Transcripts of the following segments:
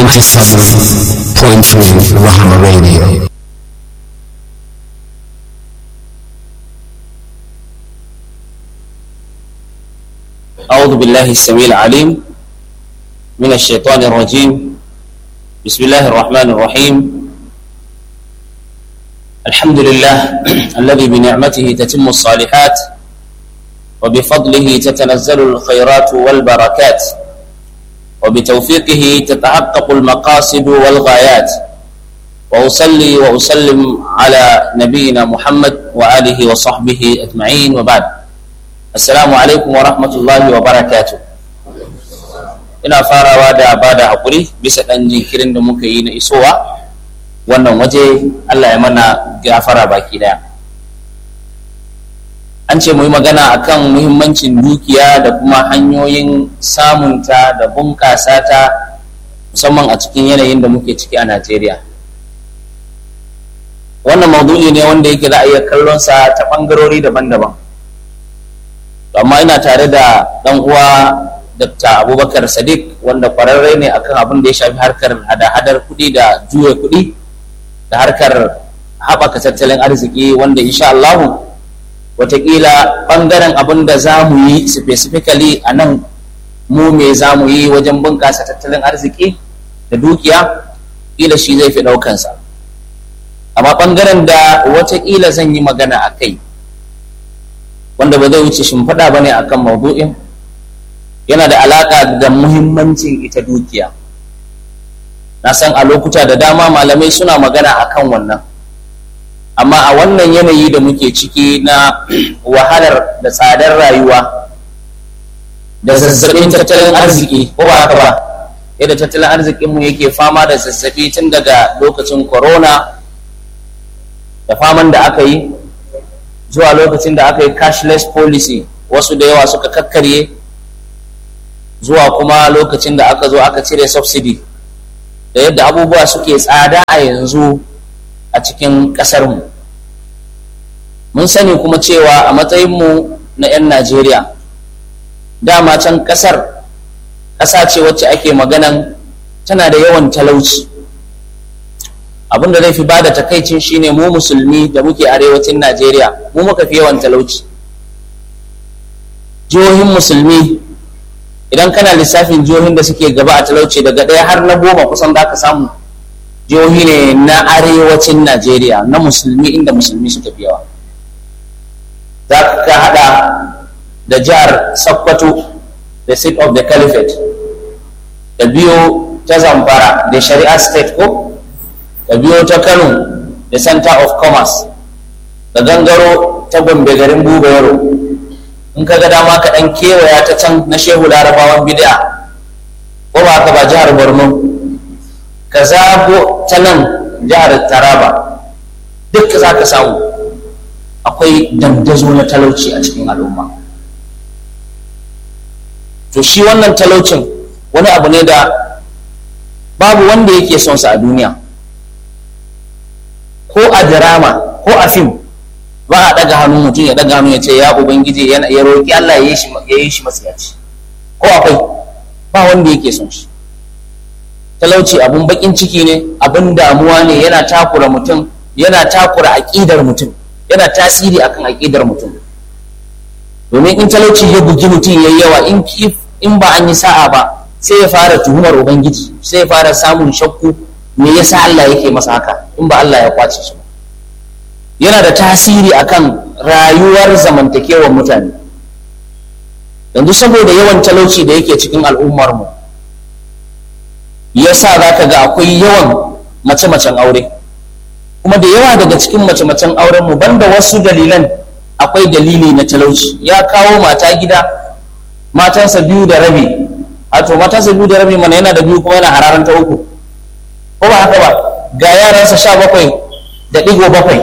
97.3 Rahama Radio. أعوذ بالله السميع العليم من الشيطان الرجيم بسم الله الرحمن الرحيم الحمد لله الذي بنعمته تتم الصالحات وبفضله تتنزل الخيرات والبركات وبتوفيقه تتحقق المقاصد والغايات وأصلي وأسلم على نبينا محمد وآله وصحبه أجمعين وبعد assalamu alaikum wa rahmatullahi wa barakatu ina farawa da ba da haƙuri bisa ɗan jinkirin da muka yi na isowa wannan waje allah ya mana gafara baki ɗaya an ce mu yi magana akan muhimmancin dukiya da kuma hanyoyin samunta da bunƙasa ta musamman a cikin yanayin da muke ciki a najeriya wannan maudu'i ne wanda yake za a iya kallonsa ta ɓangarori daban-daban amma ina tare da dan uwa Dr. Abubakar Sadiq wanda kwararre ne akan abin da ya shafi harkar hada-hadar kuɗi da juya kuɗi da harkar haɓaka tattalin arziki wanda insha Allah watakila ɓangaren abin da za mu yi specifically a nan mu me za mu yi wajen bunƙasa tattalin arziki da dukiya ƙila shi zai fi ɗaukansa amma ɓangaren da watakila zan yi magana a kai wanda ba zai wuce shimfiɗa ba ne a kan maudu'in yana da alaƙa da muhimmancin ita dukiya na san a lokuta da dama malamai suna magana a kan wannan amma a wannan yanayi da muke ciki na wahalar da tsadar rayuwa da zazzaɓin tattalin arziki ko ba haka ba yadda tattalin arzikinmu yake fama da zazzaɓi tun daga lokacin corona da faman da aka yi zuwa lokacin da aka yi cashless policy wasu da yawa suka kakkarye zuwa kuma lokacin da aka zo aka cire subsidy da yadda abubuwa suke tsada a yanzu a cikin ƙasarmu mun sani kuma cewa a matsayinmu na 'yan najeriya dama can ƙasar ƙasa ce wacce ake maganan tana da yawan talauci abin da zai fi bada takaicin shine mu musulmi da muke arewacin najeriya mu muka fi yawan talauci jihohin musulmi idan kana lissafin jihohin da suke gaba a talauci daga ɗaya har na goma kusan za ka samu jihohi ne na arewacin najeriya na musulmi inda musulmi suka fi yawa za ka hada da jihar sokoto the seat of the caliphate da biyo ta zamfara da shari'a state ko da biyo ta kano da center of commerce da gangaro ta gombe garin buga yaro in ka ga dama ka dan kewaya ta can na shehu larabawan bid'a ko ba ka ba jihar borno ka zago ta nan jihar taraba duk za ka samu akwai dandazo na talauci a cikin al'umma to shi wannan talaucin wani abu ne da babu wanda yake son sa a duniya ko a drama ko a fim ba a daga hannu mutum ya daga hannu ya ce ya ubangiji ya roƙi Allah ya yi shi matsiyaci ko akwai ba wanda yake son shi talauci abun bakin ciki ne abun damuwa ne yana takura mutum yana takura aƙidar mutum yana tasiri akan aƙidar mutum domin in talauci ya bugi mutum yayi yawa in in ba an yi sa'a ba sai ya fara tuhumar ubangiji sai ya fara samun shakku me yasa Allah yake masa haka in ba Allah ya kwace shi yana da tasiri akan rayuwar zamantakewar mutane yanzu saboda yawan talauci da yake cikin al'ummar mu yasa zaka ga akwai yawan mace-macen aure kuma da yawa daga cikin mace-macen auren mu banda wasu dalilan akwai dalili na talauci ya kawo mata gida matansa biyu da rabi a to matansa biyu da rabi mana yana da biyu kuma yana hararan ta uku ko ba haka ba ga yaransa sha bakwai da ɗigo bakwai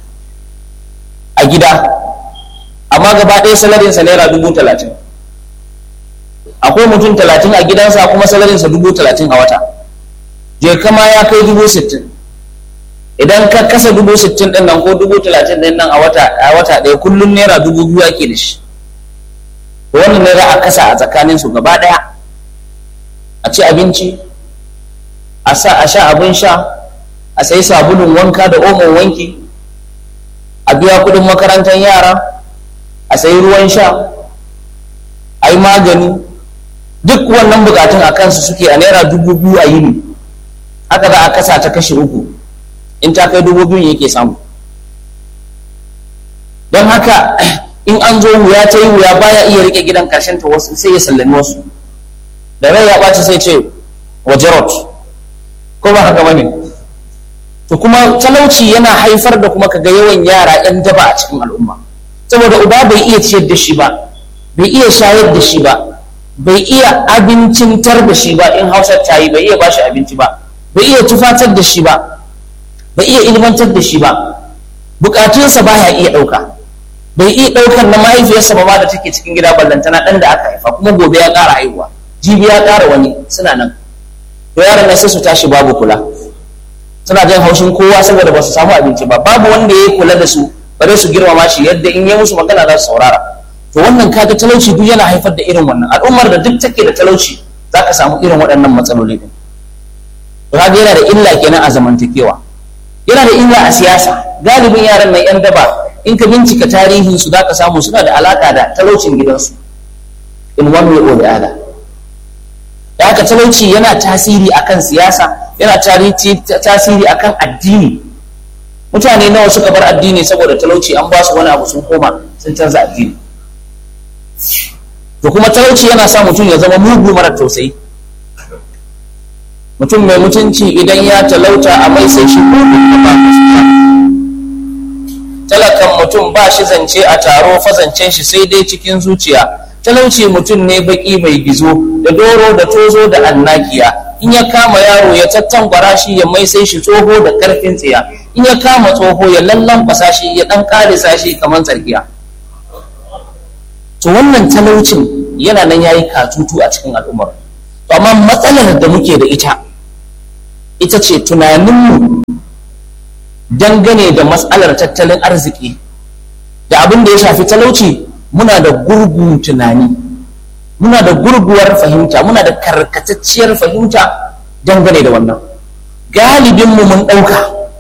a gida amma gaba ɗaya salarinsa naira dubu talatin akwai mutum talatin a gidansa kuma salarinsa dubu talatin a wata je kama ya kai dubu sittin idan ka kasa dubu sittin ɗin nan ko dubu talatin ɗin nan a wata a wata ɗaya kullum naira dubu biyu ake da shi wannan naira a kasa a tsakaninsu gaba ɗaya a ci abinci a sa a sha abin sha a sayi sabulun wanka da omon wanki a biya kudin makarantar yara a sayi ruwan sha a yi magani duk wannan bukatun a kansu suke a naira dubu biyu a yini haka za a kasa ta kashe uku in ta kai dubu biyu yake samu don haka in an zo wuya ta yi wuya baya iya rike gidan karshen ta wasu sai ya sallami wasu da rai ya ɓaci sai ce waje rot ko ba haka bane to kuma talauci yana haifar da kuma kaga yawan yara yan daba a cikin al'umma saboda uba bai iya ciyar da shi ba bai iya shayar da shi ba bai iya abincintar da shi ba in hausar ta yi bai iya bashi abinci ba bai iya tufatar da shi ba bai iya ilmantar da shi ba bukatunsa baya iya ɗauka bai iya ɗaukar na mahaifiyarsa ba ma da take cikin gida ballantana ɗan da aka haifa kuma gobe ya ƙara haihuwa jibi ya ƙara wani suna nan to yaran nan sai su tashi babu kula suna jin haushin kowa saboda ba su samu abinci ba babu wanda ya kula da su bare su girmama shi yadda in ya musu magana za su saurara to wannan kaga talauci duk yana haifar da irin wannan al'ummar da duk take da talauci za ka samu irin waɗannan matsaloli din to kaga yana da illa kenan a zamantakewa yana da illa a siyasa galibin yaran nan yan daba in ka bincika tarihin su za ka samu suna da alaka da talaucin gidansu in one way or the other da haka talauci yana tasiri akan siyasa yana tasiri akan addini mutane nawa suka bar addini saboda talauci an ba su wani abu sun koma sun canza addini to kuma talauci yana sa mutum ya zama mugu mara tausayi mutum mai mutunci idan ya talauta a mai sai shi ko ba talakan mutum ba shi zance a taro fazancen shi sai dai cikin zuciya talauci mutum ne baki mai gizo da doro da tozo da annakiya in ya kama yaro ya tattangwara shi ya mai sai shi tsoho da karfin tsiya in ya kama tsoho ya lallan shi ya dan karisa shi kamar tsarkiya to wannan talaucin yana nan yayi katutu a cikin al'ummar to amma matsalar da muke da ita ita ce tunaninmu dangane da matsalar tattalin arziki da abin da ya shafi talauci muna da gurgun tunani muna da gurguwar fahimta muna da karkatacciyar fahimta dangane da wannan galibinmu mun ɗauka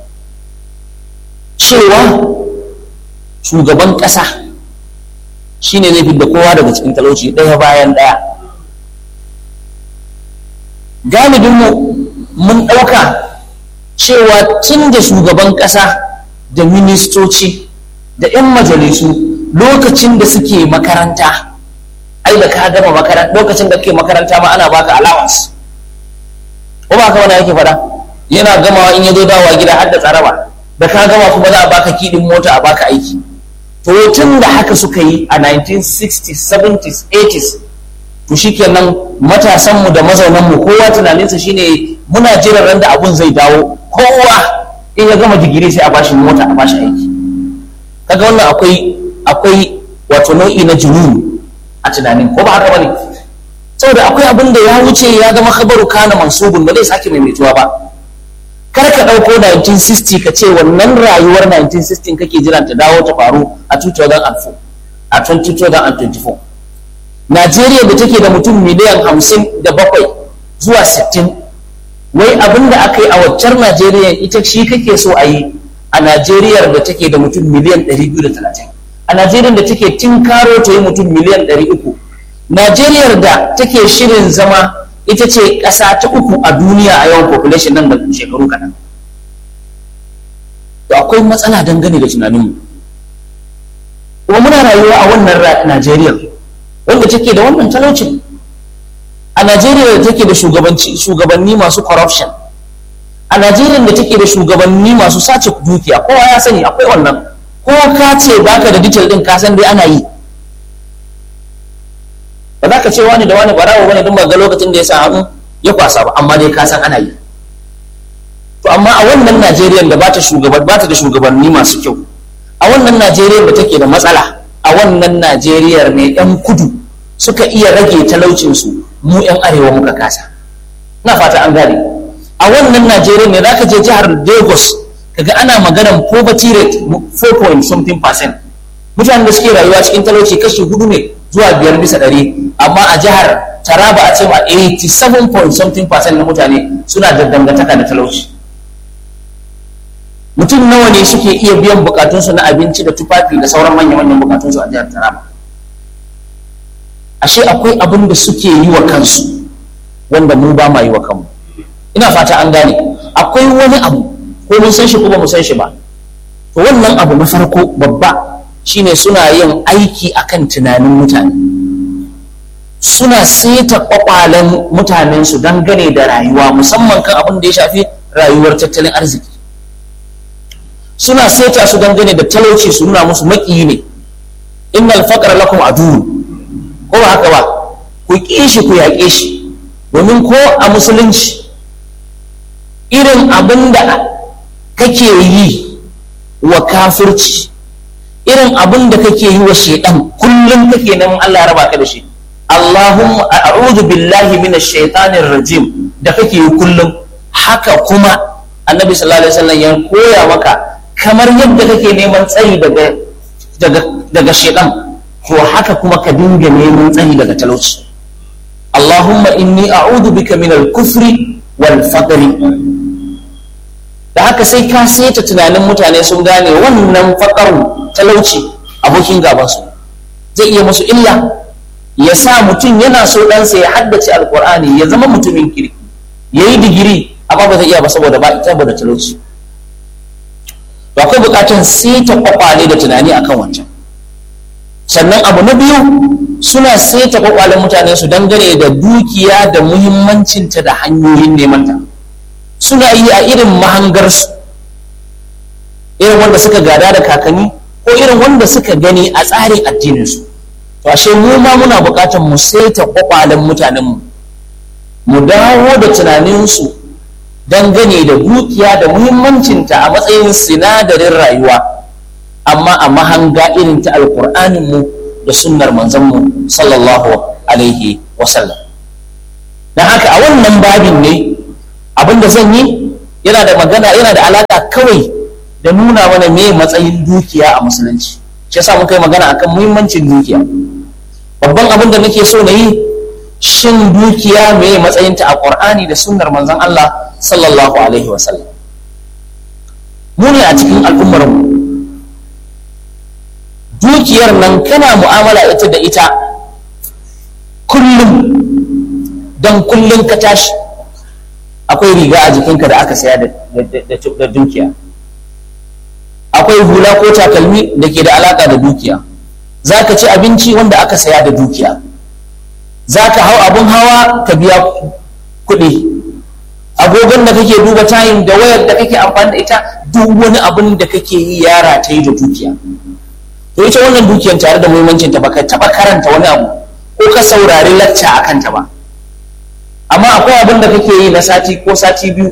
cewa shugaban ƙasa shine zai fidda kowa daga cikin talauci ɗaya bayan ɗaya galibinmu mun ɗauka cewa tun da shugaban ƙasa da ministoci da 'yan majalisu lokacin da suke makaranta ai da ka gama makaranta lokacin da kake makaranta ma ana baka allowance ko ba ka wani yake faɗa yana gamawa in ya zo dawowa gida har da tsaraba da ka gama kuma za a baka kiɗin mota a baka aiki to tun da haka suka yi a 1960s 70s 80s to shikenan matasanmu da mazaunanmu kowa tunaninsa shine muna jiran ran da abun zai dawo kowa in ya gama digiri sai a bashi mota a bashi aiki kaga wannan akwai akwai wato nau'i na junun a tunanin ko ba haka bane saboda akwai abin da ya wuce ya zama khabaru kana mansubun ba zai sake maimaituwa ba kar ka ɗauko 1960 ka ce wannan rayuwar 1960 kake jiran ta dawo ta faru a 2004 a 2024 Najeriya da take da mutum miliyan hamsin da bakwai zuwa sittin wai abin da aka yi a waccar Najeriya ita shi kake so a yi a Najeriya da take da mutum miliyan 230 a Najeriya da take tinkaro ta yi mutum miliyan 300 Najeriya da take shirin zama ita ce ƙasa ta uku a duniya a yawan population nan da shekaru kaɗan to akwai matsala dangane da tunaninmu kuma muna rayuwa a wannan Najeriya wanda take da wannan talaucin a Najeriya da take da shugabanni masu corruption a Najeriya da take da shugabanni masu sace dukiya kowa ya sani akwai wannan ko ka ce baka da detail din ka san dai ana yi ba za ka ce wani da wani barawo bane don ba ga lokacin da ya sa hannu ya kwasa ba amma dai ka san ana yi to amma a wannan Najeriya da bata shugaban bata da shugabanni masu kyau a wannan Najeriya da take da matsala a wannan Najeriya ne yan kudu suka iya rage talaucinsu mu 'yan arewa muka kasa na fata an gane a wannan najeriya ne zaka je jihar lagos kaga ana maganar poverty rate 4 point something percent mutanen da suke rayuwa cikin talauci kashi hudu ne zuwa biyar bisa ɗari amma a jihar taraba a ce ma 87 point something percent na mutane suna da dangantaka da talauci mutum nawa ne suke iya biyan bukatunsu na abinci da tufafi da sauran manya-manyan bukatunsu a jihar taraba ashe akwai abin da suke yi wa kansu wanda mu ba ma yi wa kanmu ina fata an gane akwai wani abu ko mun san shi ko ba mu san shi ba to wannan abu na farko babba shine suna yin aiki akan tunanin mutane suna seta kwakwalen mutanensu dangane da rayuwa musamman kan abin da ya shafi rayuwar tattalin arziki suna seta su dangane da talauci su nuna musu maƙiyi ne innal faqra lakum aduwwun ko ba haka ba ku ƙi shi ku yaƙe shi domin ko a musulunci irin abin da kake yi wa kafirci irin abin da kake yi wa shaidan kullum kake neman Allah ya raba ka da shi Allahumma a'udhu billahi minash shaitanir rajim da kake yi kullum haka kuma annabi sallallahu alaihi wasallam ya koya maka kamar yadda kake neman tsayi daga daga daga shaidan to haka kuma ka dinga neman tsayi daga talauci Allahumma inni a'udhu bika minal kufri wal faqri da haka sai ka saita tunanin mutane sun gane wannan faƙaru talauci abokin gabansu zai iya musu illa ya sa mutum yana so ɗansa ya haddace alƙur'ani ya zama mutumin kirki ya yi digiri amma ba zai iya ba saboda ba ita da talauci to akwai buƙatar saita kwakwale da tunani akan wancan sannan abu na biyu suna saita kwakwalen mutane su dangane da dukiya da muhimmancinta da hanyoyin neman ta suna yi a irin mahangarsu irin wanda suka gada da kakanni ko irin wanda suka gani a tsarin addininsu to ashe mu ma muna buƙatar mu saita kwakwalen mutanenmu mu dawo da tunaninsu dangane da dukiya da muhimmancinta a matsayin sinadarin rayuwa amma a mahanga irin ta alƙur'aninmu da sunnar manzanmu sallallahu alaihi wasallam don haka a wannan babin ne abin da zan yi yana da magana yana da alaka kawai da nuna mana me matsayin dukiya a musulunci shi yasa muka yi magana akan muhimmancin dukiya babban abin da nake so na yi shin dukiya me matsayinta a qur'ani da sunnar manzon Allah sallallahu alaihi wasallam mu ne a cikin al'ummar mu dukiyar nan kana mu'amala ita da ita kullum dan kullum ka tashi akwai riga a jikinka da aka saya da dukiya akwai hula ko takalmi da ke da alaka da dukiya za ka ci abinci wanda aka saya da dukiya za ka hau abin hawa ka biya kuɗi agogon da kake duba tayin da wayar da kake amfani da ita duk wani abin da kake yi yara ta yi da dukiya to ita wannan dukiyar tare da muhimmancinta ba ka taɓa karanta wani abu ko ka saurari lacca a kanta ba amma akwai abin da kake yi na sati ko sati biyu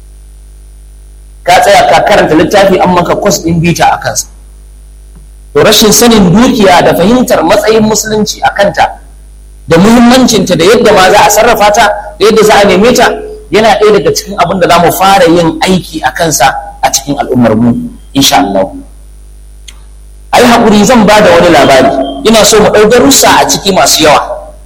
ka tsaya ka karanta littafi an maka kwas ɗin bita a kansa to rashin sanin dukiya da fahimtar matsayin musulunci a kanta da muhimmancinta da yadda ma za a sarrafa ta da yadda za a neme ta yana ɗaya daga cikin abin da za mu fara yin aiki a kansa a cikin al'ummar mu insha Allah ai haƙuri zan ba da wani labari ina so mu ɗau darussa a ciki masu yawa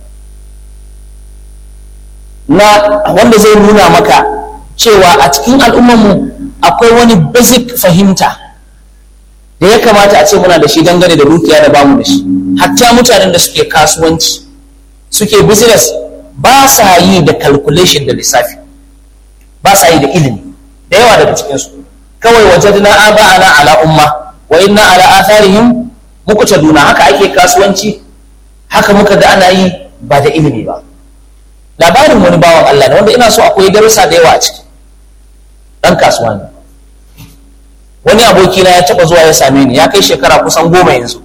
na wanda zai nuna maka cewa a cikin al'ummarmu akwai wani basic fahimta da ya kamata a ce muna da shi dangane da dukiya da bamu da shi hatta mutanen da suke kasuwanci suke business ba sa yi da calculation da lissafi ba sa yi da ilimi da yawa daga cikinsu kawai wajadna aba'ana ala umma wa inna ala atharihim muqtaduna haka ake kasuwanci haka muka ga ana yi ba da ilimi ba labarin wani bawan Allah ne wanda ina so akwai darussa da yawa a ciki dan kasuwa ne wani abokina ya taba zuwa ya same ni ya kai shekara kusan goma yanzu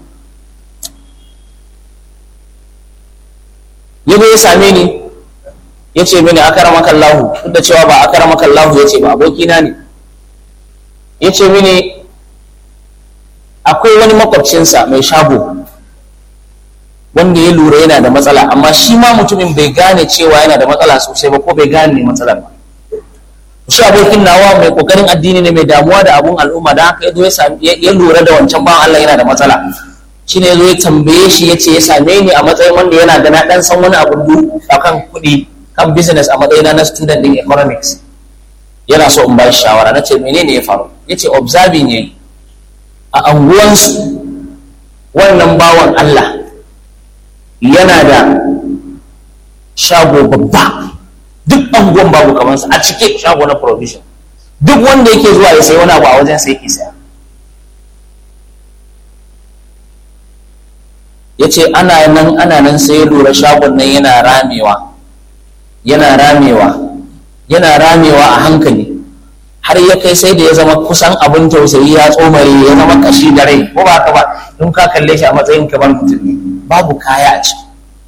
ya ya same ni ya ce mini akaramaka Allahu duk da cewa ba akaramaka Allahu ya ce ba abokina ne ya ce mini akwai wani makwabcinsa mai shago wanda ya lura yana da matsala amma shi ma mutumin bai gane cewa yana da matsala sosai ba ko bai gane matsalar ba shi abokin nawa mai kokarin addini ne mai damuwa da abun al'umma da haka yazo ya lura da wancan bawan Allah yana da matsala shi ne zo ya tambaye shi ya ce ya same ni a matsayin wanda yana da na ɗan san wani abu a kan kuɗi kan business a matsayina na student din economics yana so in ba shi shawara na ce menene ya faru ya ce observing ya a anguwansu wannan bawan Allah yana da shago babba duk anguwan babu kamansa a cike shago na provision duk wanda yake zuwa ya sayi wani abu a wajen sai yake saya ya ce ana nan ana nan sai ya lura shagon nan yana ramewa yana ramewa yana ramewa a hankali har ya kai sai da ya zama kusan abin tausayi ya tsomare ya zama kashi da rai ko ba haka ba in ka kalle shi a matsayin kamar mutum ne babu kaya a ciki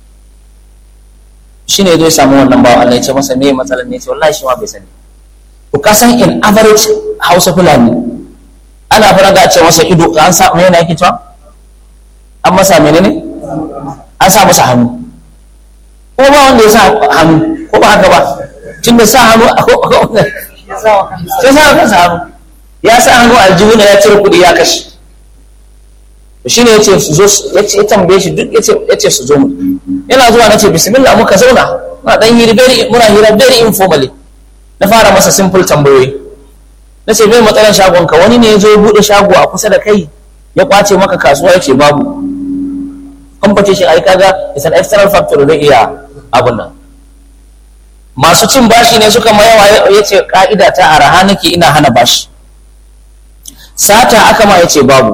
shi ne zai samu wannan bawa Allah ya ce masa me matsalar ne ce wallahi shi ma bai sani to ka san in average Hausa Fulani ana fara ga ce masa ido an sa me yake cewa an masa menene an sa masa hannu ko ba wanda ya sa hannu ko ba haka ba tunda sa hannu ya sa kansa hannu ya sa hannu aljihu ya cire kuɗi ya kashe shi ne ya ce su zo ya ce tambaye shi duk ya ce su zo mu yana zuwa na ce bismillah muka zauna muna dan hira very muna hira very informally na fara masa simple tambayoyi na ce bai matsalar shagon ka wani ne ya zo ya bude shago a kusa da kai ya kwace maka kasuwa ya ce babu competition ai kaga is an external factor da iya abun nan masu cin bashi ne suka mayawa ya ce ka'ida ta araha nake ina hana bashi sata aka ma ya ce babu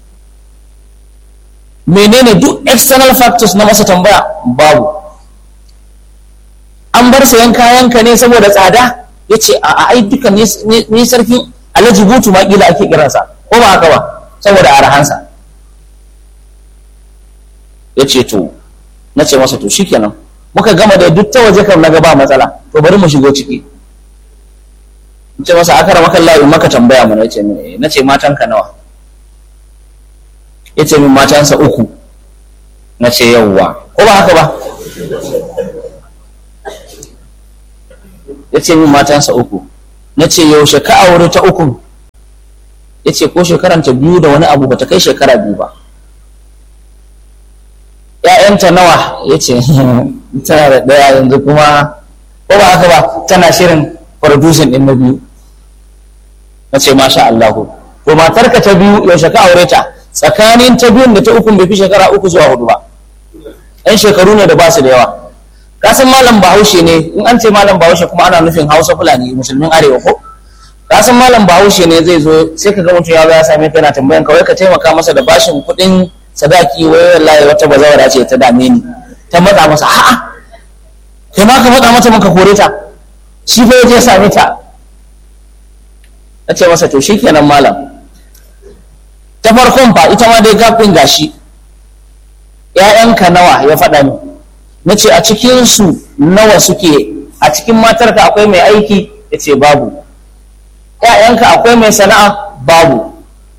menene duk external factors na masa tambaya babu an bar sayan kayanka ne saboda tsada ya ce a ai duka ni sarkin alhaji butu ma kila ake kiransa ko ba haka ba saboda arahansa ya ce to na ce masa to shikenan muka gama da duk ta waje kam na ba matsala to bari mu shigo ciki in ce masa aka ramakan layi maka tambaya mu na ce na ce matanka nawa ya ce min matansa uku na ce yawwa ko ba haka ba ya ce min matansa uku na ce yaushe ka aure ta uku ya ce ko shekaranta biyu da wani abu bata kai shekara biyu ba ‘ya'yanta nawa ya ce tana da ɗaya yanzu kuma ko ba haka ba tana shirin producing ɗin na biyu na ce masha Allahu to matarka ta biyu yaushe ka aure ta tsakanin ta biyun da ta ukun bai fi shekara uku zuwa hudu ba ɗan shekaru ne da ba su da yawa kasan malam bahaushe ne in an ce malam bahaushe kuma ana nufin hausa fulani musulmin arewa ko kasan malam bahaushe ne zai zo sai ka ga mutum ya zo ya same ka yana tambayan kawai ka taimaka masa da bashin kuɗin sadaki wai wallahi wata bazawara ce ta dame ni ta matsa masa a'a kai ma ka matsa mata maka kore ta shi fa ya same ta na ce masa to shikenan malam ta farkon fa ita ma dai gafin gashi ‘ya'yanka nawa ya faɗa ni na ce a cikinsu nawa suke a cikin matarka akwai mai aiki ya ce babu ‘ya'yanka akwai mai sana'a babu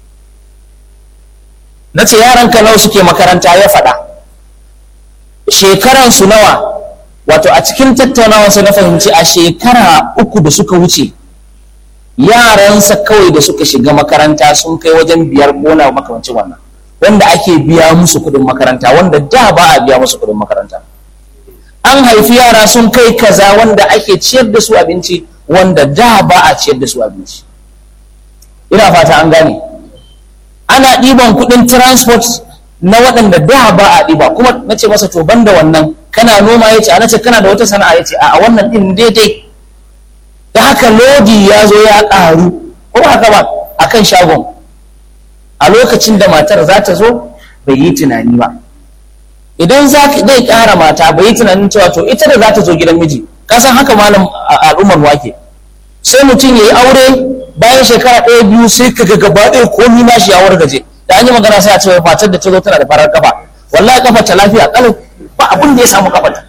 na ce yaranka nawa suke makaranta ya faɗa shekaransu nawa wato a cikin tattaunawarsa na fahimci a shekara uku da suka wuce yaransa kawai da suka shiga makaranta sun kai wajen biyar gona makamancin wannan wanda ake biya musu kuɗin makaranta wanda da ba a biya musu kuɗin makaranta an haifi yara sun kai kaza wanda ake ciyar da su abinci wanda da ba a ciyar da su abinci ina fata an gane ana ɗiban kuɗin transport na waɗanda da ba a ɗiba kuma na ce masa to banda wannan kana noma ya ce a ce kana da wata sana'a ya ce a wannan ɗin daidai da haka lodi ya zo ya ƙaru ko ba haka ba a kan shagon a lokacin da matar za ta zo bai yi tunani ba idan zai ƙara mata bai yi tunanin cewa to ita da za ta zo gidan miji ka san haka malam al'ummar wake sai mutum ya yi aure bayan shekara ɗaya biyu sai ka ga gaba ɗaya komi na shi ya wargaje da an yi magana sai a ce matar da ta zo tana da farar kafa wallahi kafa ta lafiya kalau ba abin da ya samu kafata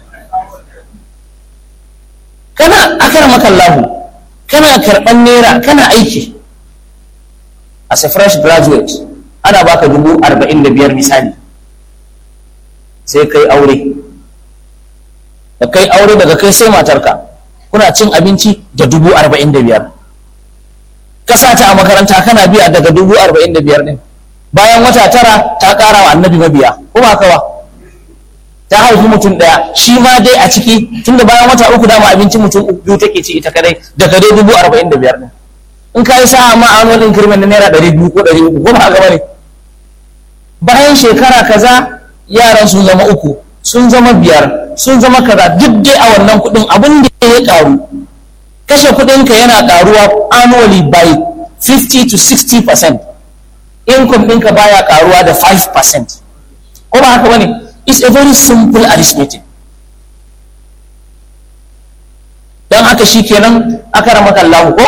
kana akara makallahu kana karɓan naira kana aiki as a fresh graduate ana baka dubu arba'in da biyar misali sai kai aure da kai aure daga kai sai matarka kuna cin abinci da dubu arba'in da biyar ka sa ta a makaranta kana biya daga dubu arba'in da biyar ɗin bayan wata tara ta ƙara wa annabi mabiya ko ba haka ba ta haifi mutum ɗaya shi ma dai a ciki tunda bayan wata uku dama abincin mutum biyu take ci ita kadai daga dai dubu arba'in da biyar ɗin in ka yi sa'a ma annual increment na naira ɗari biyu ko ɗari uku ko ba haka ba ne bayan shekara kaza yaran sun zama uku sun zama biyar sun zama kaza duk dai a wannan kuɗin abin da ya ƙaru kashe kuɗinka yana ƙaruwa annually by 50 to 60 percent income ɗinka baya ƙaruwa da 5 percent ko ba haka bane it's a very simple arithmetic don haka shi kenan aka ramaka Allah ko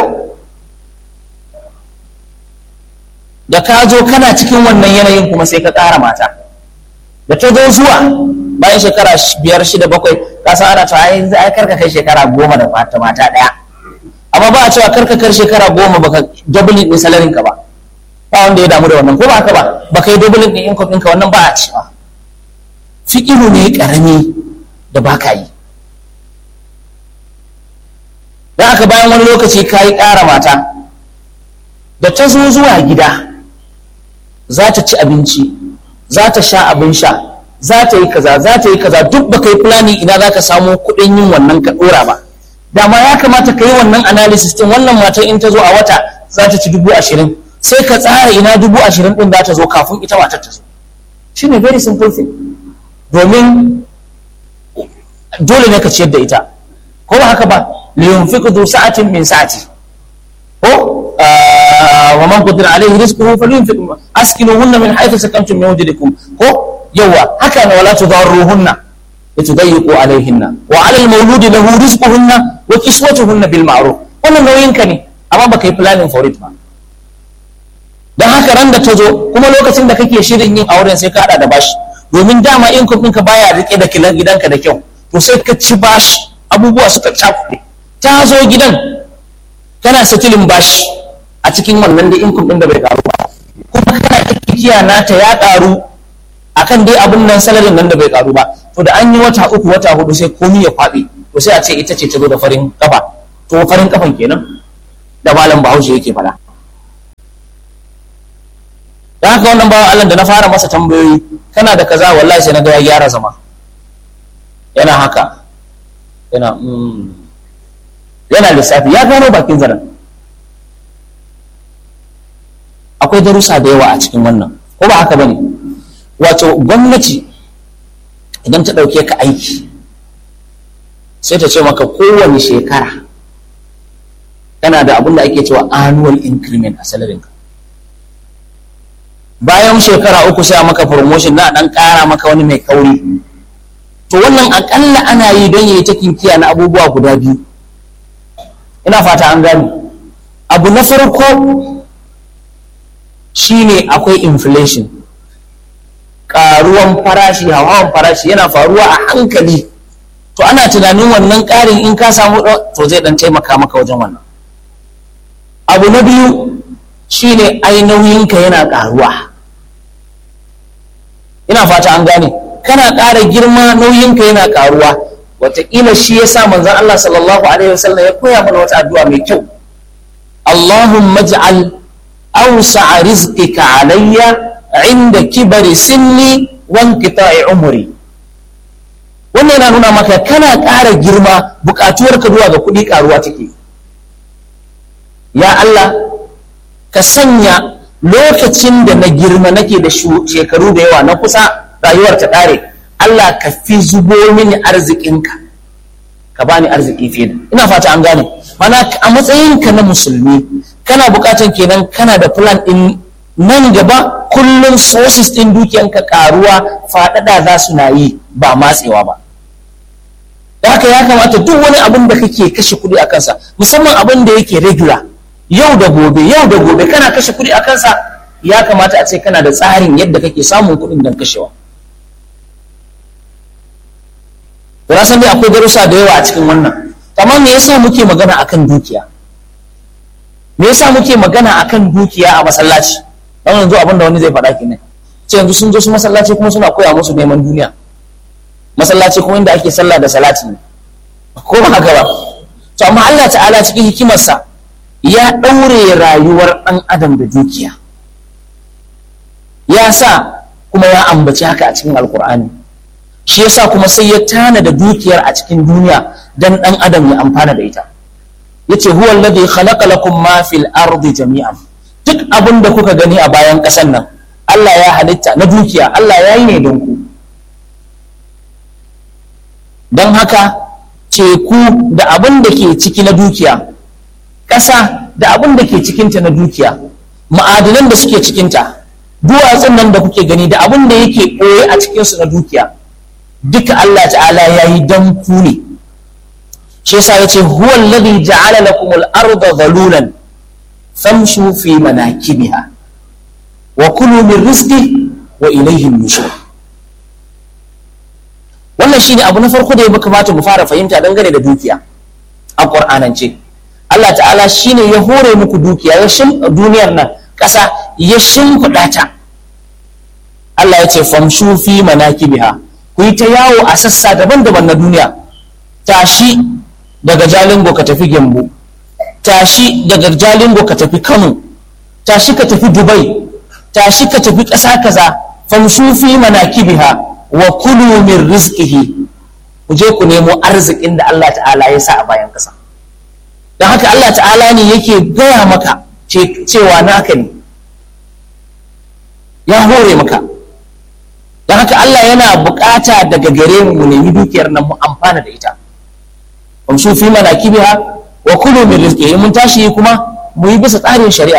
da ka zo kana cikin wannan yanayin kuma sai ka ƙara mata da ta zo zuwa bayan shekara biyar shida bakwai ka san ana cewa ai ai karka kai shekara goma da mata mata ɗaya amma ba a cewa karka kai shekara goma baka doubling din salarin ka ba ba wanda ya damu da wannan ko ba haka ba baka yi doubling din income ɗinka wannan ba a cewa fiƙiru ne ƙarami da ba ka yi don haka bayan wani lokaci ka yi ƙara mata da ta zo zuwa gida za ta ci abinci za ta sha abin sha za ta yi kaza za ta yi kaza duk ba ka yi fulani ina za ka samu kuɗin yin wannan ka ɗora ba dama ya kamata ka yi wannan analysis din wannan matan in ta zo a wata za ta ci dubu ashirin sai ka tsara ina dubu ashirin ɗin za ta zo kafin ita matar ta zo shi ne very simple thing domin dole ne ka ciyar da ita ko ba haka ba liyunfiqu du sa'atin min sa'ati ko wa man qadira alayhi rizquhu falyunfiq askinuhunna min haythu sakantum min wujdikum ko yawa haka ne wala tudarruhunna litudayyiqu alayhinna wa 'ala al-mawlud lahu rizquhunna wa kiswatuhunna bil ma'ruf wannan nauyin ka ne amma baka yi planning for it ba dan haka ran da ta zo kuma lokacin da kake shirin yin auren sai ka hada da bashi domin dama income ɗinka baya rike da kilan gidanka da kyau to sai ka ci bashi abubuwa suka cakuɗe ta zo gidan kana setilin bashi a cikin wannan da income ɗin da bai karu ba kuma kana kikiya nata ya karu akan dai abin nan salarin nan da bai karu ba to da an yi wata uku wata hudu sai komi ya kwaɓe to sai a ce ita ce ta zo da farin kafa to farin kafan kenan da malam bahaushe yake faɗa da haka wannan bawan Allah da na fara masa tambayoyi kana da kaza wallahi sai na ga ya gyara zama yana haka yana yana lissafi ya gano bakin zaren akwai darussa da yawa a cikin wannan ko ba haka bane wato gwamnati idan ta ɗauke ka aiki sai ta ce maka kowane shekara kana da abin da ake cewa annual increment a salarinka bayan shekara uku sai maka promotion na dan ƙara maka wani mai kauri to wannan akalla ana yi don yayi ta kinkiya na abubuwa guda biyu ina fata an gani abu na farko shine akwai inflation ƙaruwan farashi hawan farashi yana faruwa a hankali to ana tunanin wannan ƙarin in ka samu to zai dan taimaka maka wajen wannan abu na biyu shine ai nauyinka yana ƙaruwa ina fata an gane kana ƙara girma nauyinka yana ƙaruwa wataƙila shi ya sa manzon Allah sallallahu alaihi wasallam ya koya mana wata addu'a mai kyau Allahumma ij'al awsa'a rizqika alayya inda kibari sinni wa inqita'i umri wannan yana nuna maka kana ƙara girma buƙatuwarka zuwa ga kuɗi ƙaruwa take ya Allah ka sanya lokacin da na girma nake da shekaru da yawa na kusa rayuwar ta ƙare Allah ka fi zubo mini arzikinka ka bani arziki fiye da ina fata an gane mana a matsayinka na musulmi kana buƙatan kenan kana da plan ɗin nan gaba kullum sources ɗin dukiyanka ƙaruwa faɗaɗa za su na yi ba matsewa ba da haka ya kamata duk wani abin da kake kashe kuɗi a kansa musamman abin da yake regular yau da gobe yau da gobe kana kashe kuɗi a kansa ya kamata a ce kana da tsarin yadda kake samun kuɗin don kashewa na san dai akwai darussa da yawa a cikin wannan amma me yasa muke magana akan dukiya me yasa muke magana akan dukiya a masallaci dan yanzu abin da wani zai faɗa kenan ce yanzu sun zo su masallaci kuma suna koya musu neman duniya masallaci kuma inda ake sallah da salati ne ko ba haka ba to amma Allah ta'ala cikin hikimarsa ya ɗaure rayuwar ɗan adam da dukiya ya sa kuma ya ambaci haka a cikin alkur'ani shi yasa kuma sai ya tana da dukiyar a cikin duniya dan dan adam ya amfana da ita yace huwa alladhi khalaqa lakum ma fil ardi jami'an duk abin da kuka gani a bayan ƙasar nan Allah ya halitta na dukiya Allah ya yi ne don ku don haka teku da abin da ke ciki na dukiya ƙasa da abin da ke cikinta na dukiya ma'adanan da suke cikinta duwatsun nan da kuke gani da abin da yake ɓoye a cikinsu na dukiya duka Allah ta'ala ya yi don ku ne shi yasa ya ce huwa alladhi ja'ala lakum al-arda dhalulan famshu fi manakibiha wa kulu min rizqi wa ilayhi nushur wannan shine abu na farko da ya kamata mu fara fahimta dangane da dukiya a qur'anance Allah ta'ala shine ya hore muku dukiya ya shim duniyar nan ƙasa ya shimfiɗa ta Allah ya ce famshu fi manakibiha ku yi ta yawo a sassa daban-daban na duniya tashi daga jalingo ka tafi gembu tashi daga jalingo ka tafi kano tashi ka tafi dubai tashi ka tafi ƙasa kaza famshu fi manakibiha wa kulu min rizqihi ku je ku nemo arzikin da Allah ta'ala ya sa a bayan ƙasa don haka Allah ta'ala ne yake gaya maka cewa naka ne ya hore maka don haka Allah yana bukata daga gare mu mu nemi dukiyar nan mu amfana da ita amshu fi manakibiha wa kulu min rizqihi mun tashi kuma mu yi bisa tsarin shari'a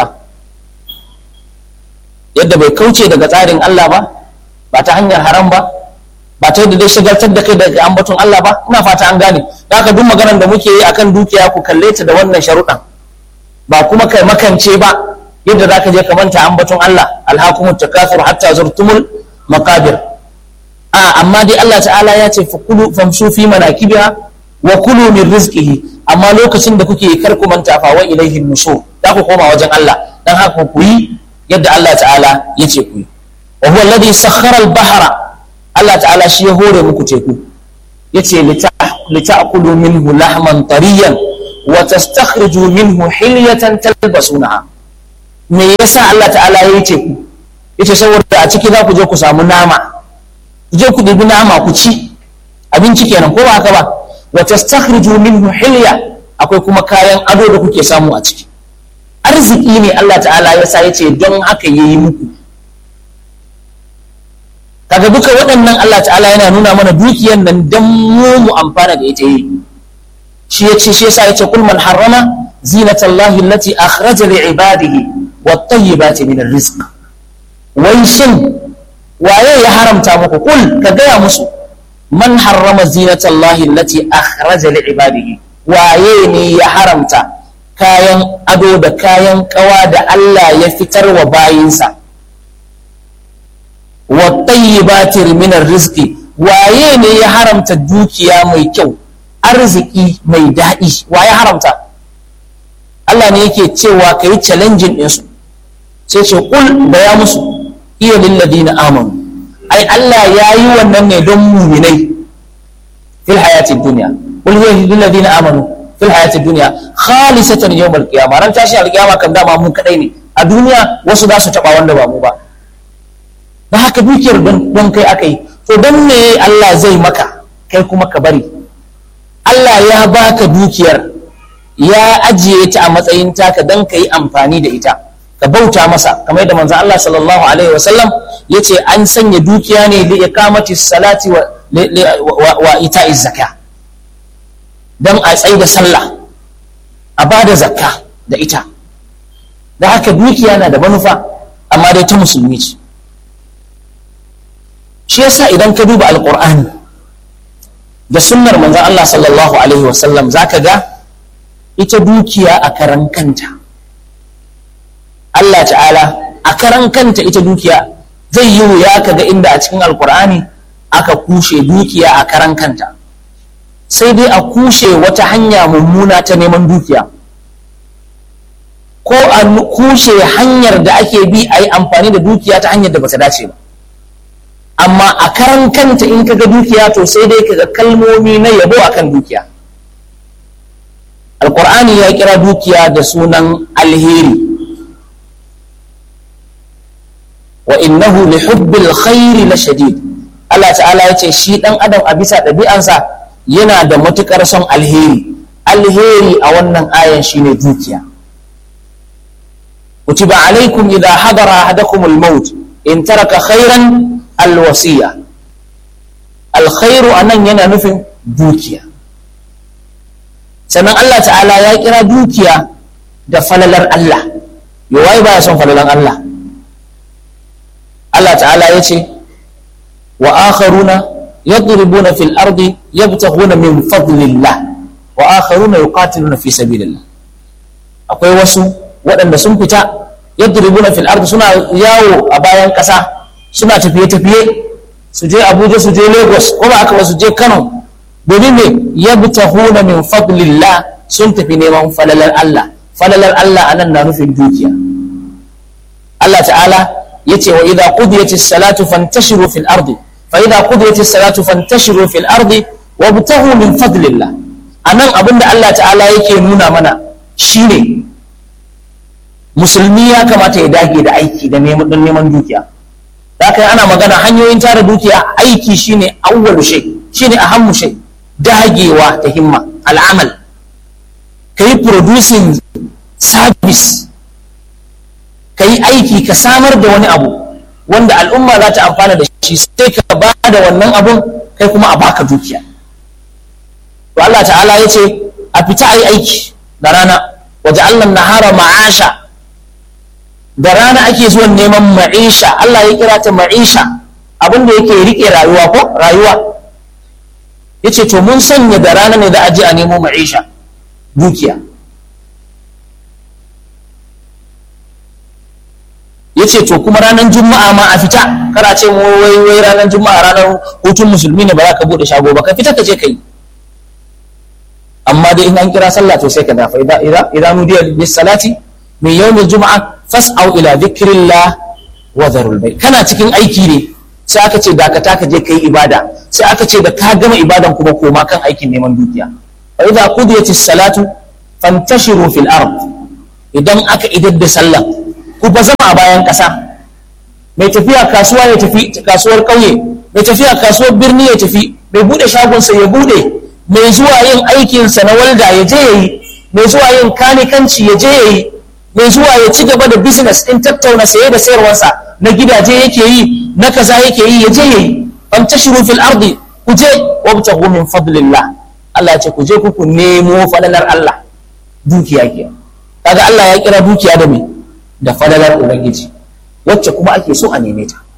yadda bai kauce daga tsarin Allah ba ba ta hanyar haram ba ba ta yadda dai shagaltar da kai daga ambaton Allah ba ina fata an gane da haka duk maganar da muke yi akan dukiya ku kalle ta da wannan sharuɗan ba kuma kai makance ba yadda za ka je ka manta ambaton Allah alhakumut takasur hatta zurtumul maqabir a amma dai Allah ta'ala ya ce fakulu famshu fi manakibiha wa kulu min rizqihi amma lokacin da kuke kar ku manta fa wa ilaihi nushur za ku koma wajen Allah dan haka ku yi yadda Allah ta'ala ya ce ku yi wa huwa alladhi sakhkhara al-bahra Allah ta'ala shi ya hore muku teku yace lita'kulu minhu lahman tariyan wa tastakhriju minhu hilyatan talbasunaha me yasa Allah ta'ala ya yi teku yace saboda a ciki za ku je ku samu nama ku je ku ɗibi nama ku ci abinci kenan ko ba haka ba wa tastakhriju minhu hilya akwai kuma kayan ado da kuke samu a ciki arziki ne Allah ta'ala ya sa yace don haka yayi muku kaga duka waɗannan Allah ta'ala yana nuna mana dukiyar nan dan mu mu amfana da ita yi shi yace shi yasa yace kul man harrama zinatallahi allati akhraja li ibadihi wat tayyibati min rizq wai shin waye ya haramta muku kul ka gaya musu man harrama zinatallahi allati akhraja li ibadihi waye ne ya haramta kayan ado da kayan kawa da Allah ya fitar wa bayinsa wa tayyibati min rizqi waye ne ya haramta dukiya mai kyau arziki mai daɗi waye haramta Allah ne yake cewa ka yi challenging ɗinsu sai ce kul da ya musu iya lilladina amanu ai Allah ya yi wannan ne don muminai fil hayatid dunya kul hiya lilladina amanu fil hayatid dunya khalisatan yawmal qiyamah ran tashi alqiyama kan dama mu kadai ne a duniya wasu za su taba wanda ba mu ba da haka dukiyar don kai akai to don me Allah zai maka kai kuma ka bari Allah ya baka dukiyar ya ajiye ta a matsayin taka don ka yi amfani da ita ka bauta masa kamar yadda manzo Allah sallallahu alaihi wasallam yace an sanya dukiya ne li iqamati salati wa wa ita'i zakka dan a tsaida sallah a bada zakka da ita da haka dukiya na da manufa amma dai ta musulmi ce shi yasa idan ka duba alqur'ani da sunnar manzon Allah sallallahu alaihi wasallam zaka ga ita dukiya a karan kanta Allah ta'ala a karan kanta ita dukiya zai yi wuya ka ga inda a cikin alkur'ani aka kushe dukiya a karan kanta sai dai a kushe wata hanya mummuna ta neman dukiya ko a kushe hanyar da ake bi a yi amfani da dukiya ta hanyar da bata dace ba amma a karan kanta in ka ga dukiya to sai dai ka ga kalmomi na yabo akan dukiya alkur'ani ya kira dukiya da sunan alheri wa innahu li hubbil khairi la shadid Allah ta'ala ya ce shi dan adam a bisa ɗabi'ansa yana da matukar son alheri alheri a wannan ayan shine dukiya kutiba alaikum idha hadara ahadakum al-maut in taraka khairan al-wasiya alkhairu anan yana nufin dukiya sannan Allah ta'ala ya kira dukiya da falalar Allah yawai baya son falalan Allah Allah ta'ala ya ce wa akharuna yadribuna fil ardi yabtaghuna min fadlillah wa akharuna yuqatiluna fi sabilillah akwai wasu waɗanda sun fita yadribuna fil ardi suna yawo a bayan ƙasa suna tafiye-tafiye su je Abuja su je Lagos ko ba aka su je Kano domin me yabtaghuna min fadlillah sun tafi neman falalar Allah falalar Allah anan na nufin dukiya Allah ta'ala yace wa idza qudiyatis salatu fantashiru fil ardi fa idza qudiyatis salatu fantashiru fil ardi wabtaghu min fadlillah anan abinda Allah ta'ala yake nuna mana shine musulmi ya kamata ya dage da aiki da neman don neman dukiya haka ana magana hanyoyin tara dukiya aiki shine awwalu shay shine ahammu shay dagewa ta himma al'amal kai producing service ka yi aiki ka samar da wani abu wanda al'umma za ta amfana da shi sai ka ba da wannan abun kai kuma a baka dukiya to Allah ta'ala ya ce a fita a yi aiki da rana waje Allah nahara ma'asha da rana ake zuwan neman ma'isha Allah ya kira ta ma'isha abin da yake rike rayuwa ko rayuwa ya ce to mun sanya da rana ne da aje a nemo ma'isha dukiya ya ce to kuma ranar juma'a ma a fita kana ce mu wai wai ranar juma'a ranar hutun musulmi ne ba za ka bude shago ba ka fita ka je ka yi amma dai in an kira sallah to sai ka dafa idan idan nudiya bis salati min yawmil juma'a fas'au ila dhikrillah wa dharul bay kana cikin aiki ne sai aka ce dakata ka je kai ibada sai aka ce da ka gama ibadan kuma koma kan aikin neman dukiya fa idza qudiyatis salatu fantashiru fil ard idan aka idar da sallah ku ba zama a bayan ƙasa mai tafiya kasuwa ya tafi kasuwar ƙauye mai tafiya kasuwar birni ya tafi mai buɗe shagonsa ya buɗe mai zuwa yin aikinsa na walda ya je ya yi mai zuwa yin kanikanci ya je ya yi mai zuwa ya ci gaba da business ɗin tattauna saye da sayarwarsa na gidaje yake yi na kaza yake yi ya je ya yi am tashiru fil ardi ku je wabtahu min fadlillah Allah ya ce ku je ku ku nemo falalar Allah dukiya ke kaga Allah ya kira dukiya da me da falalar ubangiji wacce kuma ake so a neme ta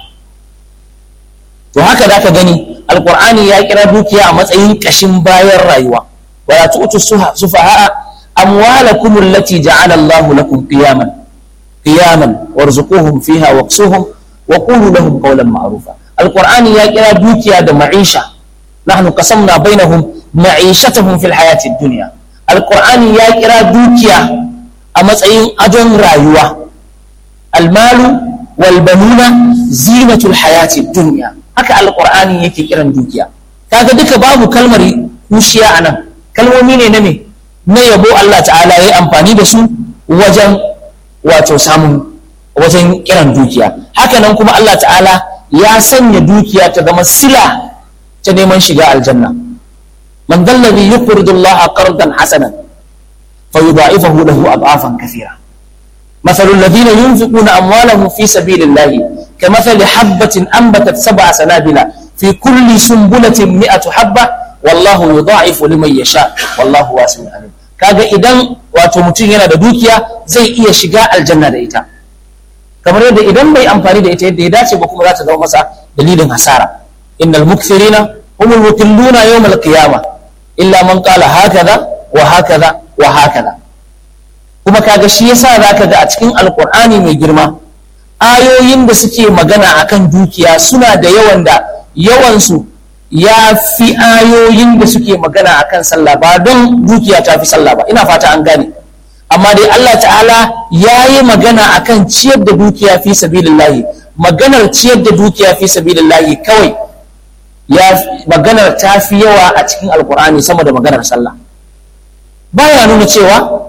to haka da ka gani alkur'ani ya kira dukiya a matsayin kashin bayan rayuwa wala tu'tu sufaha amwalakum allati ja'ala Allahu lakum qiyaman qiyaman warzuquhum fiha waqsuhum wa qulu lahum qawlan ma'rufa alkur'ani ya kira dukiya da ma'isha nahnu qasamna bainahum ma'ishatahum fil hayati dunya alkur'ani ya kira dukiya a matsayin adon rayuwa almalu wal banuna zinatul hayati dunya haka alqur'ani yake kiran dukiya kaga duka babu kalmar kushiya anan kalmomi ne na me na yabo Allah ta'ala yayi amfani da su wajen wato samun wajen kiran dukiya haka nan kuma Allah ta'ala ya sanya dukiya ta zama sila ta neman shiga aljanna man dallabi yuqridu Allah qardan hasanan فيضاعفه له أضعافا كثيرة مثل الذين ينفقون أموالهم في سبيل الله كمثل حبة أنبتت سبع سنابل في كل سنبلة مئة حبة والله يضاعف لمن يشاء والله واسع عليم kaga idan wato mutum yana da dukiya zai iya shiga aljanna da ita kamar yadda idan bai amfani da ita yadda ya dace ba kuma za ta zama masa dalilin hasara innal mukthirina humul mutilluna yawmal qiyamah illa man qala hakaza wa hakaza wa hakaza kuma kaga shi yasa zaka ga a cikin alkur'ani mai girma ayoyin da suke magana akan dukiya suna da yawan da yawansu ya fi ayoyin da suke magana akan sallah ba don dukiya ta fi sallah ba ina fata an gane amma dai Allah ta'ala ya yi magana akan ciyar da dukiya fi sabilillahi maganar ciyar da dukiya fi sabilillahi kawai ya maganar ta fi yawa a cikin alkur'ani sama da maganar sallah baya nuna cewa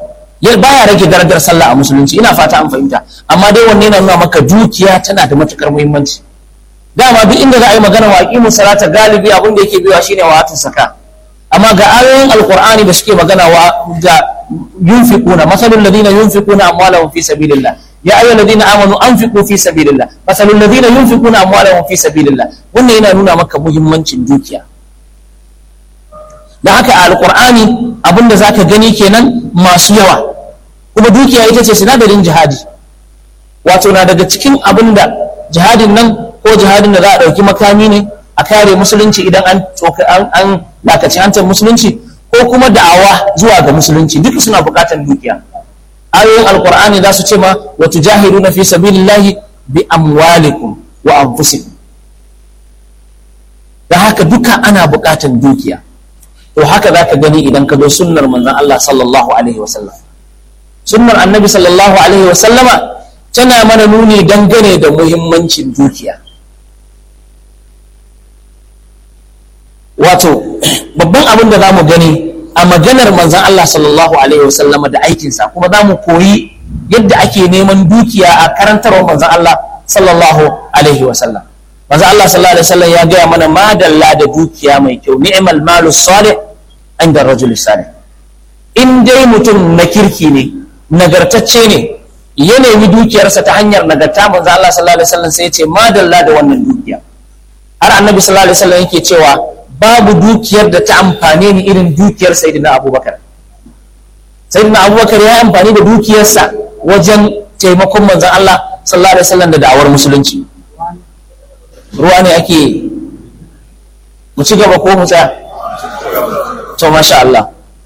ya baya rage darajar sallah a musulunci ina fata an fahimta amma dai wanne na nuna maka dukiya tana da matukar muhimmanci dama duk inda za a yi magana wa aqimu salata galibi abin da yake biwa shine wa atu saka amma ga ayoyin alqur'ani da suke magana wa da yunfiquna masalul ladina yunfiquna amwalahum fi sabilillah ya ayyuhal ladina amanu anfiqu fi sabilillah masalul ladina yunfiquna amwalahum fi sabilillah wannan yana nuna maka muhimmancin dukiya da haka a alqur'ani abinda zaka gani kenan masu yawa kuma dukiya ita ce sinadarin jihadi wato na daga cikin abinda jihadin nan ko jihadin da za a ɗauki makami ne a kare musulunci idan an an lakaci hantar musulunci ko kuma da'awa zuwa ga musulunci duka suna buƙatar dukiya ayoyin alkur'ani za su ce ma wa tujahiduna fi sabilillahi bi amwalikum wa anfusikum da haka duka ana buƙatar dukiya to haka za ka gani idan ka zo sunnar manzon Allah sallallahu alaihi wasallam sunnar annabi sallallahu alaihi wasallama tana mana nuni dangane da muhimmancin dukiya wato babban abin da za mu gani a maganar manzan Allah sallallahu alaihi wasallam da aikinsa kuma za mu koyi yadda ake neman dukiya a karantarwar manzan Allah sallallahu alaihi wasallam manzan Allah sallallahu alaihi wasallam ya gaya mana madalla da dukiya mai kyau ni'mal malu salih inda rajul salih in dai mutum na kirki ne nagartacce ne ya nemi dukiyarsa ta hanyar nagarta manzan Allah sallallahu alaihi wasallam sai ya ce madalla da wannan dukiya har annabi sallallahu alaihi wasallam yake cewa babu dukiyar da ta amfane ni irin dukiyar sayyidina abubakar sayyidina abubakar ya yi amfani da dukiyarsa wajen taimakon manzan Allah sallallahu alaihi wasallam da da'awar musulunci ruwa ne ake mu ci gaba ko mu tsaya to masha Allah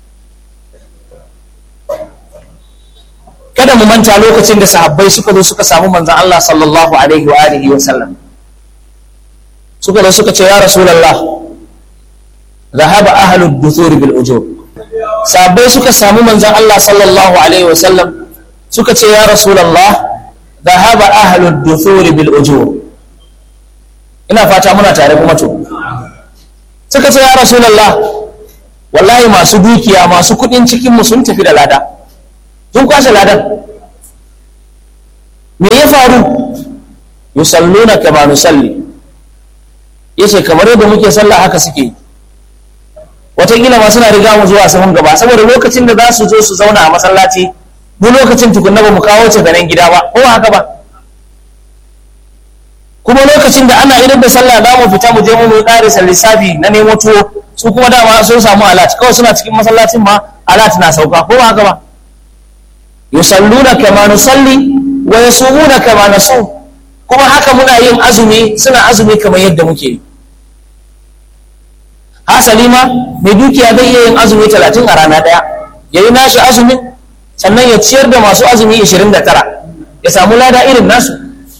kada mu manta lokacin da sahabbai suka zo suka samu manzan Allah sallallahu alaihi wa alihi wa sallam suka zo suka ce ya rasulullah ذهب أهل الدثور بالأجور sahabbai suka samu manzon Allah sallallahu alaihi wasallam suka ce ya rasulullah dhahaba ahlud duthur bil ujur ina fata muna tare kuma to suka ce ya rasulullah wallahi masu dukiya masu kudin cikin mu sun tafi da lada sun kwashe ladan me ya faru yusalluna kama nusalli yace kamar yadda muke sallah haka suke yi wataƙila ma suna riga mu zuwa sahun gaba saboda lokacin da za su zo su zauna a masallaci mu lokacin tukunna ba mu kawo ce ganin gida ba ko haka ba kuma lokacin da ana idan da sallah za mu fita mu je mu yi ƙarisa lissafi na nemo tuwo su kuma dama sun samu alat kawai suna cikin masallacin ma alat na sauka ko haka ba yusalluna kama nusalli wa yasumuna kama nasum kuma haka muna yin azumi suna azumi kamar yadda muke yi hasali ma mai dukiya zai iya yin azumi talatin a rana ɗaya ya yi nashi azumin sannan ya ciyar da masu azumi ishirin da tara ya samu lada irin nasu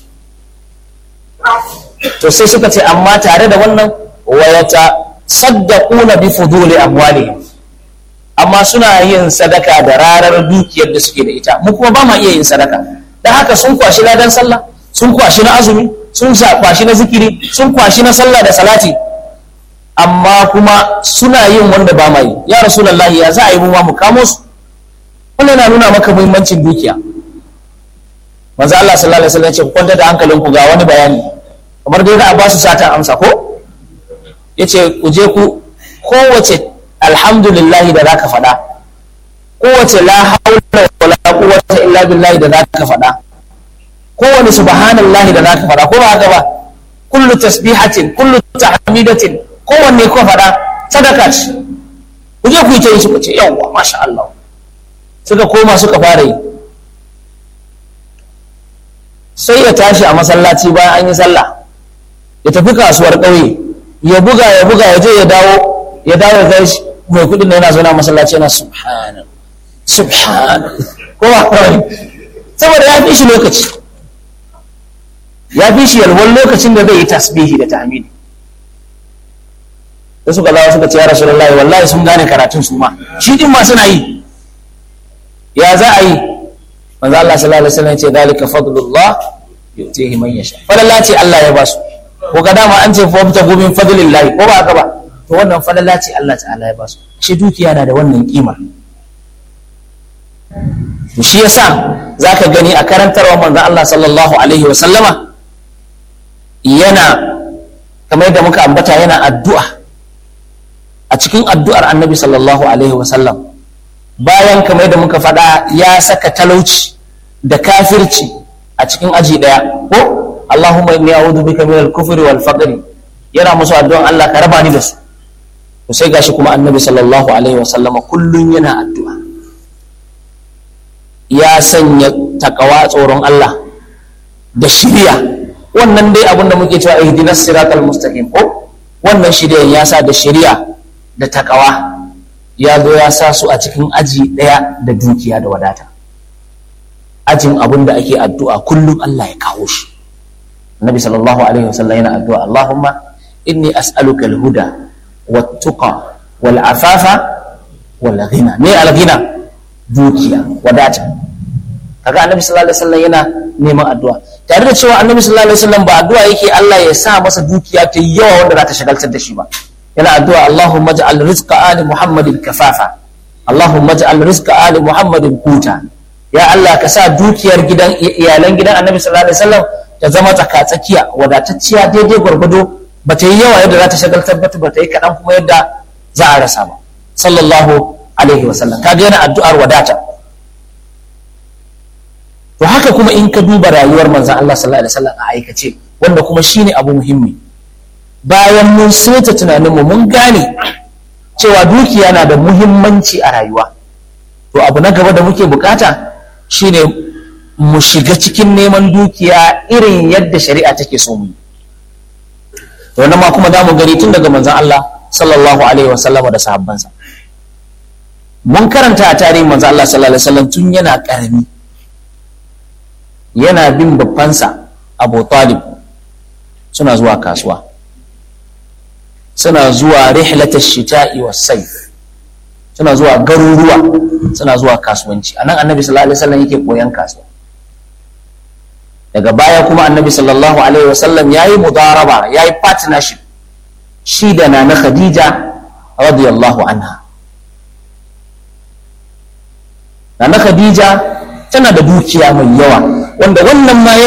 to sai suka ce amma tare da wannan wayata saddaquna bi fuduli amwalihim amma suna yin sadaka da rarar dukiyar da suke da ita mu kuma ba ma iya yin sadaka dan haka sun kwashi ladan sallah sun kwashi na azumi sun kwashi na zikiri sun kwashi na sallah da salati amma kuma suna yin wanda ba ma yi ya rasulullahi ya za a yi mu ma mu kamo su wannan na nuna maka muhimmancin dukiya manzo Allah sallallahu alaihi wasallam ya ce ku kwanta da hankalinku ga wani bayani kamar dai za a ba su sata amsa ko yace ku je ku kowace alhamdulillah da zaka faɗa kowace la haula wala quwwata illa billah da zaka faɗa kowane subhanallahi da zaka faɗa ko ba haka ba kullu tasbihatin kullu tahmidatin kowanne ko faɗa sadaka ce ku je ku yi ta yi suka ce yawwa masha Allah suka koma suka fara yi sai ya tashi a masallaci bayan an yi sallah ya tafi kasuwar ƙauye ya buga ya buga ya je ya dawo ya dawo ya shi mai kuɗin da yana zauna masallaci yana subhana subhana ko ba kawai saboda ya fi shi lokaci ya fi shi yalwan lokacin da zai yi tasbihi da tahmidi da suka zawo suka ce ya rasulullahi wallahi sun gane karatun su ma shi din ma suna yi ya za a yi manzo Allah sallallahu alaihi wasallam ya ce dalika fadlullah yu'tihi man yasha falalla ce Allah ya basu ko ga dama an ce fa ta gumin fadlillah ko ba haka ba to wannan falalla ce Allah ta'ala ya basu shi dukiya na da wannan kima shi yasa zaka gani a karantarwa manzon Allah sallallahu alaihi wa sallama yana kamar yadda muka ambata yana addu'a a cikin addu'ar annabi sallallahu alaihi wa sallam bayan kamar yadda muka faɗa ya saka talauci da kafirci a cikin aji ɗaya ko Allahumma inni a'udhu bika min al-kufri wal faqri yana musu addu'an Allah ka raba ni da su to sai gashi kuma annabi sallallahu alaihi wa sallama kullun yana addu'a ya sanya takawa tsoron Allah da shiriya wannan dai abin da muke cewa ihdinas siratal mustaqim ko wannan shiriyan ya sa da shiriya da takawa ya zo ya sa su a cikin aji ɗaya da dukiya da wadata ajin abin da ake addu'a kullum Allah ya kawo shi Nabi sallallahu alaihi wasallam yana addu'a Allahumma inni as'aluka al-huda wat-tuqa wal-afafa wal-ghina me al-ghina dukiya wadata kaga Annabi sallallahu alaihi wasallam yana neman addu'a tare da cewa Annabi sallallahu alaihi wasallam ba addu'a yake Allah ya sa masa dukiya ta yawa wanda za ta shagaltar da shi ba yana addu'a Allahumma ja'al rizqa ali Muhammadin kafafa Allahumma ja'al rizqa ali Muhammadin kuta ya Allah ka sa dukiyar gidan iyalan gidan Annabi sallallahu alaihi wasallam ta zama tsakatsakiya wadatacciya daidai gwargwado ba ta yi yawa yadda za ta shagaltar ba ba ta yi kaɗan kuma yadda za a rasa ba sallallahu alaihi wasallam kaga yana addu'ar wadata to haka kuma in ka duba rayuwar manzon Allah sallallahu alaihi wasallam a aikace wanda kuma shine abu muhimmi bayan mun saita tunaninmu mun gane cewa dukiya na da muhimmanci a rayuwa to abu na gaba da muke bukata shine mu shiga cikin neman dukiya irin yadda shari'a take so mu to wannan ma kuma za mu gani tun daga manzon Allah sallallahu alaihi wasallam da sahabbansa mun karanta a tarihin manzon Allah sallallahu alaihi wasallam tun yana karami yana bin babbansa Abu Talib suna zuwa kasuwa suna zuwa rihlatash shita'i was sayf suna zuwa garuruwa suna zuwa kasuwanci anan annabi sallallahu alaihi wasallam yake koyan kasuwa daga baya kuma annabi sallallahu alaihi wasallam yayi mudaraba yayi partnership shi da nana khadija radiyallahu anha nana khadija tana da dukiya mai yawa wanda wannan ma